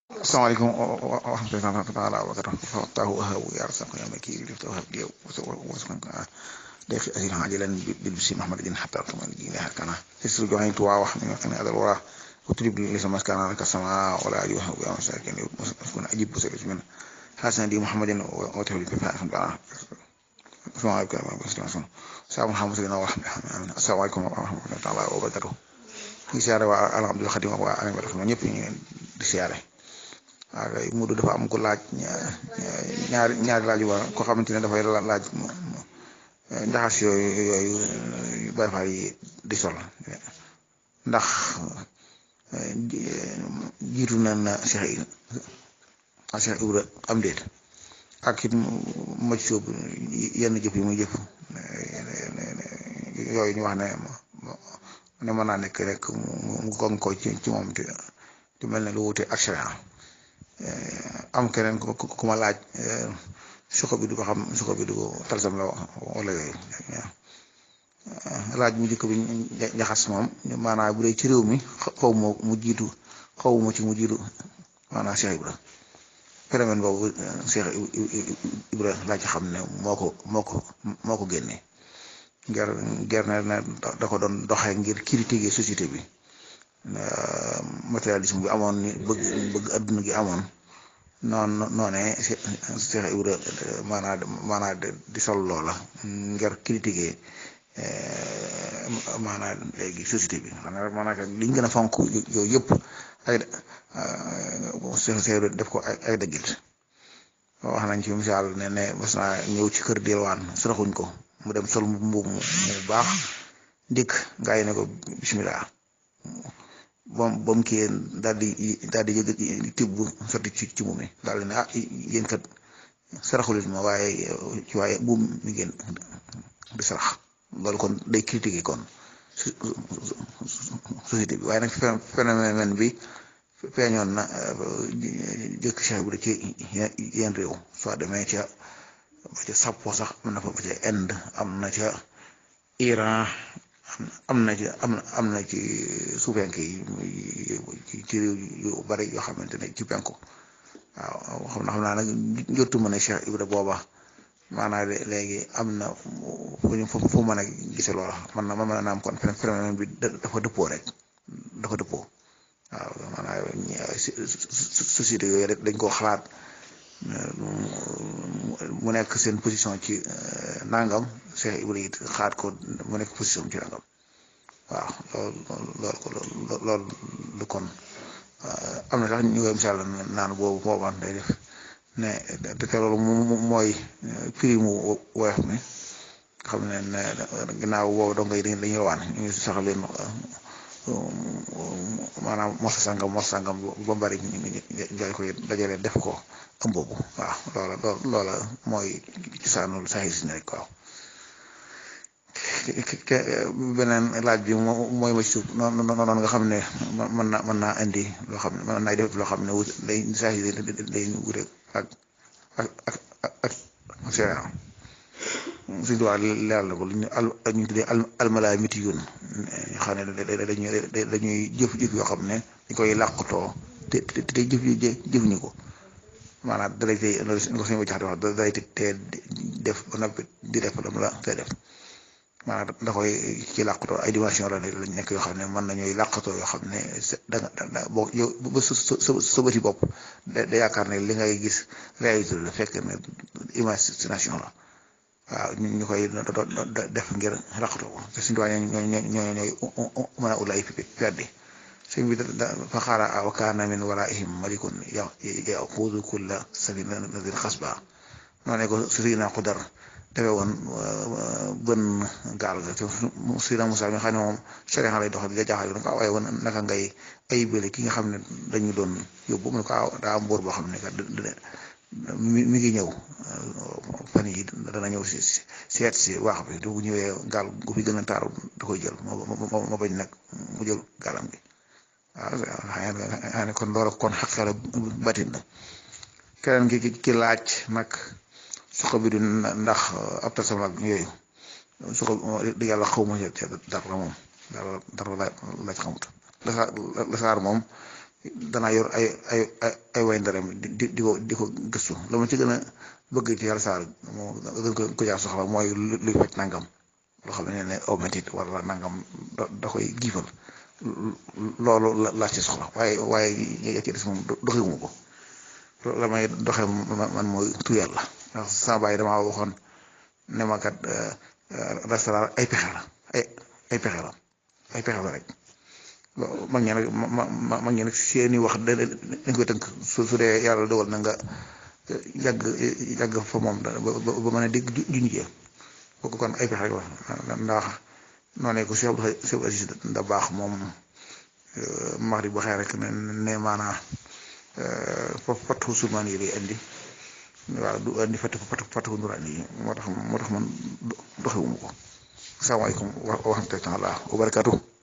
asalaamaaleykum wa rahmatullahi taala wa barakatuh tahu wahabu ya rasak ya maki lif tawhab diya wasman ka defi asil hajilan bil bisi muhammadin hatta kamal jina hakana sisru johain tuwa wax ni ngani adal wara utrib li sama kana ka sama wala ayu wahabu ya masakin kun ajib busal min hasan di muhammadin wa tawli fi fa'an bana assalamualaikum warahmatullahi wabarakatuh sa muhammadin wa rahmatullahi assalamualaikum warahmatullahi taala wa barakatuh ni siyaare waa alhamdulillah xadim waa alam wa ñëpp ñu di siyaare waaw kay Moodu dafa am ko laaj ñaari ñaari laaj yu war ko xamante ne dafay laaj njaxas yooyu yooyu Baay Faal yi di sol ndax jiitu na na Cheikh Cheikh Ibra am déet ak it maj soob yenn jëf yi muy jëf yooyu ñu wax ne ne mën naa nekk rek mu gong ko ci ci moom te mel ne lu wute ak sharia am keneen ku ku ma laaj suko bi du ko xam suko bi du ko talsam la wala yooyu laaj mu jëkk bi njaxas moom maanaam bu dee ci réew mi xaw ma mu jiitu xaw ma ci mu jiitu maanaam Cheikh Ibra phénomène boobu Cheikh Ibra laa ci xam ne moo ko moo ko moo ko génnee ger ger na da ko doon doxee ngir critiquer société bi matérialisme bi amoon ni bëgg bëgg adduna gi amoon noonu noonee Cheikh Ibra maanaa maanaa di sol loola ngir critiquer maanaa léegi société bi xanaa maanaa liñ gën a fonk yooyu yëpp ay Cheikh Ibra def ko ay dëggit wax nañ ci misaal ne ne mas naa ñëw ci kër delwaan saraxuñ ko mu dem sol mbubb mu baax dikk gaa yi ne ko bismillah bom bom kii daal di daal di yëg tibb sotti ci ci moom mi daal di ne ah yéen kat saraxulit ma waaye ci waaye buum mi ngeen di sarax loolu kon day critiquer kon société bi waaye nag phénomène bi feeñoon na jëkk Cheikh bi ci yenn réew soo demee ca ba ca Sappo sax am na fa ba ca Inde am na ca Iran am na ci am na am na ci suufenke yi ci réew yu bari yoo xamante ne ci penku waaw xam na xam naa nag jotu ma ne Cheikh Ibra booba maanaam léegi am na fu ñu fu mën a gise loola man na man mën a naam kon phénomène bi dafa dëppoo rek dafa dëppoo waaw maanaam société yooyu rek dañ koo xalaat mu nekk seen position ci nangam Cheikh Ibra it xaat ko mu nekk position ci nangam waaw loolu loolu loolu lu kon am na sax ñu koy misaal naan boobu booba day def ne te loolu mooy prix mu woyof mi xam ne ne ginnaaw boobu dong ngay dañuy rawaan ñu sax leen maanaam mosa sangam mosa sangam ba mbari jaay koy dajale def ko am boobu waaw loola loola mooy cosaanul saxi si rek waaw beneen laaj bi mooy ma ci suuf noonu noonu nga xam ne mën na mën naa indi loo xam ne mën naa def loo xam ne wut day saxi day wute ak ak ak ak séeréer suñu tubaab leeral na ko lu ñu al ñu tuddee almalaamiti yun xam ne dañuy dañuy jëf-jëf yoo xam ne dañ koy làqutoo te te te jëf yi jëfuñu ko maanaam dalay tey ko suñu jaxate wax dalay te def ba noppi di def lam la te def maanaam da koy ci làqutoo ay dimension la lañ nekk yoo xam ne mën nañuy làqutoo yoo xam ne da nga boo yow ba sa sa sa bëti bopp da yaakaar ne li ngay gis réalité la fekk ne imagination la waaw ñu ñu koy def ngir làqutoo ko te suñu tubaab ñoo ñoo ñoo ñooy mën a ulay peddi sëñ bi da fa xaara wa kaana min waraihim malikun yaxuudu kulla safinatin xasba noo ne ko sirina xudar defee woon bën gaal ga te sirina Musaa mi xam ne moom sharia lay doxal di la jaaxal ko waaye woon naka ngay ay bële ki nga xam ne dañu doon yóbbu mu ne ko daa am mbóor boo xam ne kat mi ngi ñëw fan yi dana ñëw si seet si waax bi te bu ñëwee gaal gu fi gën a taaru da koy jël moo bañ nag mu jël gaalam gi waaw xëy na kon loolu kon xaqala batin la keneen ki ki laaj nag suko bi du ndax ab tasam ak yooyu suko di yàlla xaw ma dara moom dara dara laaj xamut lasaar moom danaa yor ay ay ay way ndaram di di di ko di ko gëstu la ma ci gën a bëgg ci yàlla saar moo gën ko ko jaar soxla mooy luy faj nangam loo xam ne ne aw métit wala nangam da koy giifal loolu la laa ci soxla waaye waaye ya ci des moom doxewuma ko la may doxe man mooy tu yàlla ndax sama bàyyi damaa waxoon ne ma kat restaurant ay pexe la ay ay pexe la ay pexe la rek mag ñi nag ma ma mag ñi nag seeni wax dañ koy tënk su su dee yàlla dogal na nga yàgg yàgg fa moom ba ba mën a dégg juñ jee kooku kon ay pexe rek la ndax noonu ko Cheikh Cheikh Aziz da baax moom maxri bu xëy rek ne ne maanaa fatu sulmaan yi lay indi waaw du indi fatu fatu fatu nuraan yi moo tax moo tax man doxewuma ko salaamaaleykum wa rahmatulah wa barakaatu